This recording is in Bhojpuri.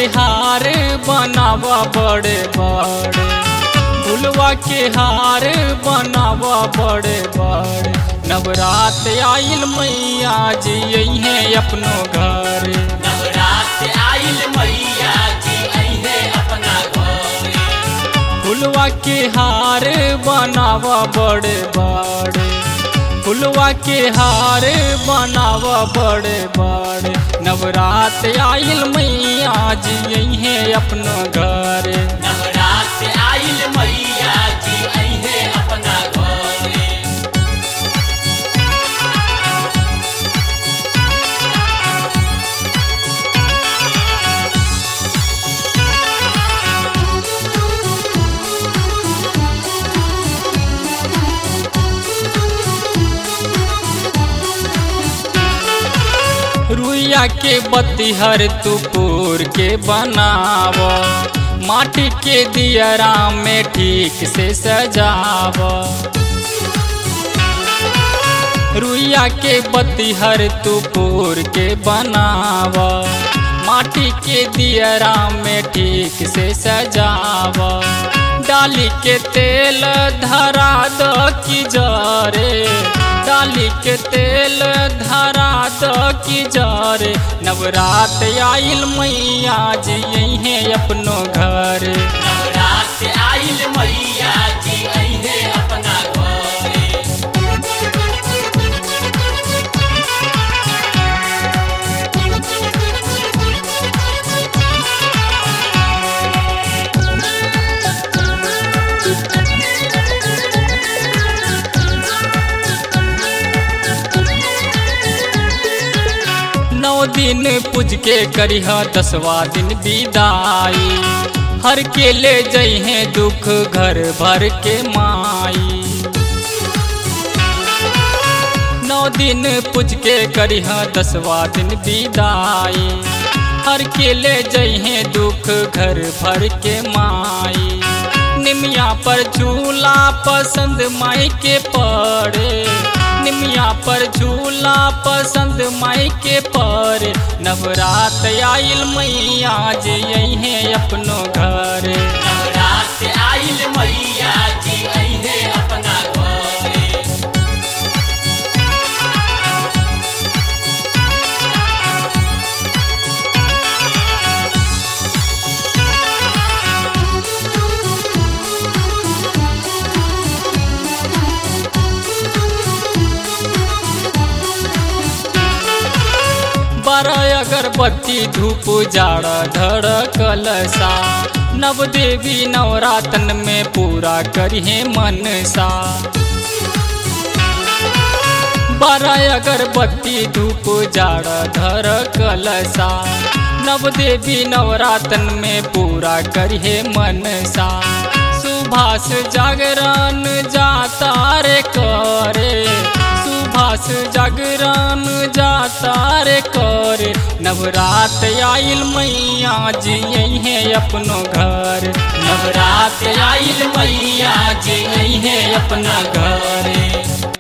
हार बनावा बड़े बड़े फुलवा के हार बनावा बड़े बड़े नवरात आइल मैया जी है अपनो घर नवरात्र आइल मैया जी अइहे अपना घरे फुलवा के हार बनावा बड़े बड़े फुलवा के हार बनावा बड़े बड़े नवरात आइल मैया जी है अपनो घर नवरात्र आइल मैया जी अइहे अपना घरे रुइया के बत्तीहर तुपुर के बनाव माटी के दियरा में ठीक से सजाव रुइया के बत्तीहर तुपुर के बनाव माटी के दियरा में ठीक से सजाव डाली के तेल धरा दो की जरे डाली के तेल धरा दो की जरे नवरात आइल मैया जी है अपनो घर नवरात्र आइल मैया जी अइहे अपना घरे नौ दिन पूज के करिह दसवा दिन विदाई हर के ले जइहे दुख घर भर के माई नौ दिन पूज के करिह दसवा दिन विदाई हर के ले जइहे दुख घर भर के माई निमिया पर झूला पसंद माई के पड़े निमिया पर झूला पसंद माई के पड़े नवरात आइल मैया जी है अपनो घर नवरात्र आइल मैया जी अइहे अपना घरे बारह अगरबत्ती धूप जाड़ा धड़ कलसा नव देवी नवरातन में पूरा करिहे मनसा बारह अगरबत्ती धूप जाड़ा धड़ कलसा नव देवी नवरातन में पूरा करिहे मनसा सुभाष जागरण जाता रे करे सुभाष जागरण जाता रे करे नवरात आइल मैया जी है अपनो घर नवरात आइल मैया जी है अपना घर